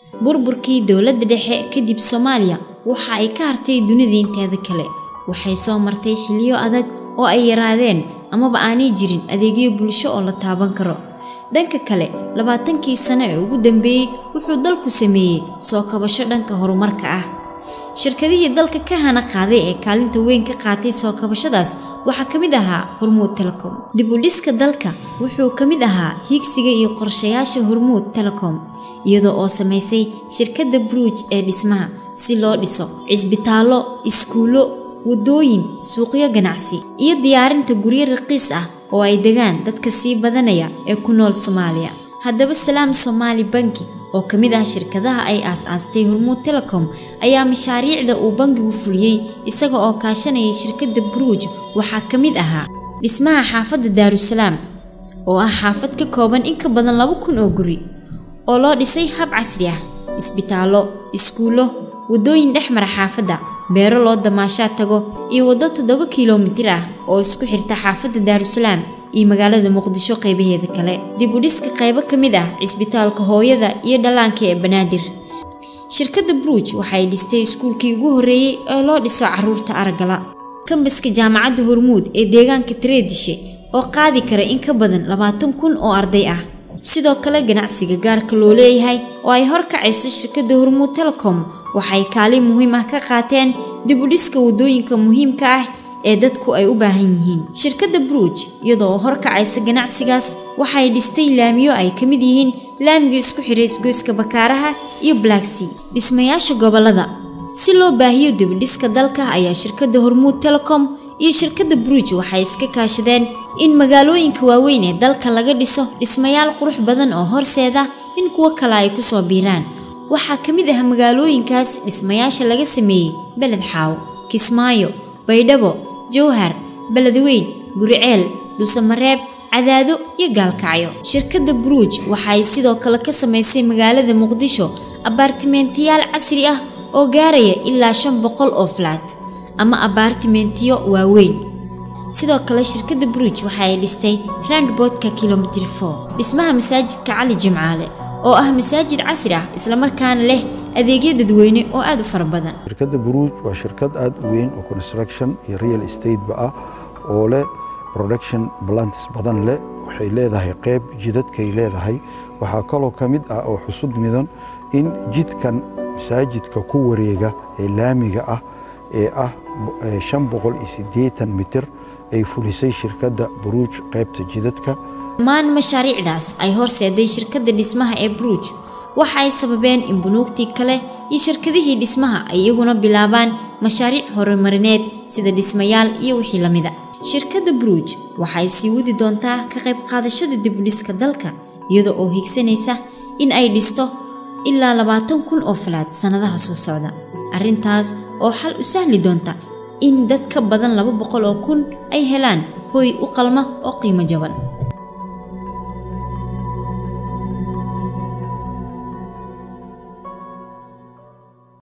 burburkii dowladda dhexe kadib soomaaliya waxa ay ka hartay dunida inteeda kale waxay soo martay xiliyo adag oo ay yaraadeen amaba aanay jirin adeegyo bulsho oo la taaban karo dhanka kale labaatankii sano ee ugu dambeeyey wuxuu dalku sameeyey soo kabasho dhanka horumarka ah shirkadihii dalka ka hana qaaday ee kaalinta weyn ka qaatay soo kabashadaas waxaa ka mid ahaa hormuud telecom dib u dhiska dalka wuxuu ka mid ahaa hiigsiga iyo qorshayaasha hormuud telecom iyadoo oo samaysay shirkadda bruuj ee dhismaha si loo dhiso cisbitaallo iskuullo waddooyin suuqyo ganacsi iyo diyaarinta guryo raqiis ah oo ay degaan dadka sii badanaya ee ku nool soomaaliya haddaba salaam somaali banki oo ka mid ah shirkadaha ay aas-aastay hormuud telecom ayaa mashaariicda uu bangigu fuliyey isaga oo kaashanayay shirkadda bruuj waxaa ka mid ahaa dhismaha xaafadda daarusalaam oo ah xaafad ka kooban in ka badan laba kun oo guri oo loo dhisay hab casri ah isbitaallo iskuullo waddooyin dhex mara xaafadda beero loo damaashaa tago iyo waddo toddoba kilomitir ah oo isku xirta xaafadda daarusalaam iyo magaalada muqdisho qaybaheeda kale dib u dhiska qaybo ka mid ah cisbitaalka hooyada iyo dhallaanka ee banaadir shirkadda bruuj waxay dhistay iskuulkii ugu horreeyey ee loo dhiso carruurta araggala kambaska jaamacadda hormuud ee deegaanka tareedishe oo qaadi kara in ka badan labaatan kun oo arday ah sidoo kale ganacsiga gaarka loo leeyahay oo ay horkacayso shirkadda hormuud telecom waxay kaalin muhiim ah ka qaateen dib u dhiska waddooyinka muhiimka ah ee dadku ay u baahan yihiin shirkadda bruuj iyadoo horkacaysa ganacsigaas waxay dhistay laamiyo ay ka mid yihiin laamiga isku xiray isgoyska bakaaraha iyo blaaksea dhismayaasha gobollada si loo baahiyo dibudhiska dalka ayaa shirkadda hormuud telecom iyo shirkadda bruuj waxay iska kaashadeen in magaalooyinka waaweyn ee dalka laga dhiso dhismayaal qurux badan oo horseeda in kuwo kale ay ku soo biiraan waxaa ka mid ah magaalooyinkaas dhismayaasha laga sameeyey beled xaawo kismaayo baydhabo jowhar beledweyn guriceel dhuusamareeb cadaado iyo gaalkacyo shirkadda bruuj waxay sidoo kale ka samaysay magaalada muqdisho abaartimentiyaal casri ah oo gaaraya ilaa shan boqol oo falaat ama abaartimentiyo waaweyn sidoo kale shirkadda bruuj waxa ay dhistay randboodka kilomitr for dhismaha masaajidka cali jimcaale oo ah masaajid casri ah islamarkaana leh adeegyo dadweyne oo aada u fara badan shirkadda buruuj waa shirkad aada u weyn oo construction iyo real estate-ba ah oo leh production balantis badan leh waxay leedahay qeyb jidadkay leedahay waxaa kaloo ka mid ah oo xusud midan in jidkan masaajidka ku wareega ee laamiga ah ee ah shan boqol iyo siddeetan mitir ay fulisay shirkadda buruuj qaybta jidadka dhammaan mashaariicdaas ay horseeday shirkadda dhismaha ee bruuj waxa ay sababeen in bunuugtii kale iyo shirkadihii dhismaha ay iyaguna bilaabaan mashaariic horumarineed sida dhismayaal iyo wixii la mida shirkadda bruuj waxay sii wadi doontaa ka qayb qaadashada dibudhiska dalka iyada oo higsanaysa in ay dhisto ilaa labaatan kun oo falaad sannadaha soo socda arrintaas oo xal u sahli doonta in dad ka badan laba boqol oo kun ay helaan hooy u qalma oo qiimo jaban